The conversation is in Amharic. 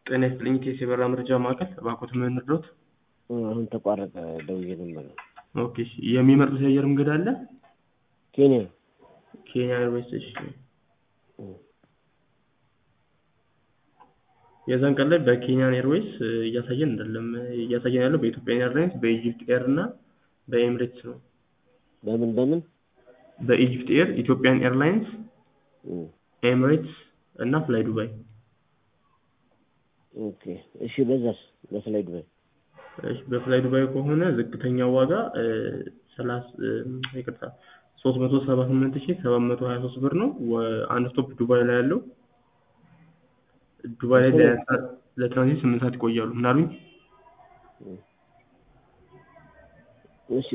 ጤና ይስጥልኝ ኢቴስ የበረራ መረጃ ማዕከል እባክዎት ምን እንርዳዎት? አሁን ተቋረጠ ደውዬ ነበር። ኦኬ እሺ የሚመርጡት የአየር መንገድ አለ? ኬንያ ኬንያ ኤርዌይስ እሺ የዛን ቀን ላይ በኬንያን ኤርዌይስ እያሳየን አይደለም እያሳየን ያለው በኢትዮጵያን ኤርላይንስ በኢጂፕት ኤር እና በኤምሬትስ ነው በምን በምን በኢጂፕት ኤር ኢትዮጵያን ኤርላይንስ ኤምሬትስ እና ፍላይ ዱባይ ኦኬ እሺ በዛስ በፍላይ ዱባይ እሺ በፍላይ ዱባይ ከሆነ ዝቅተኛው ዋጋ ሰላሳ ይቅርታ ሶስት መቶ ሰባ ስምንት ሺህ ሰባት መቶ ሀያ ሶስት ብር ነው ወ- አንድ ስቶፕ ዱባይ ላይ ያለው ዱባይ ላይ ለ- ለትራንዚት ስምንት ሰዓት ይቆያሉ ምን አሉኝ እሺ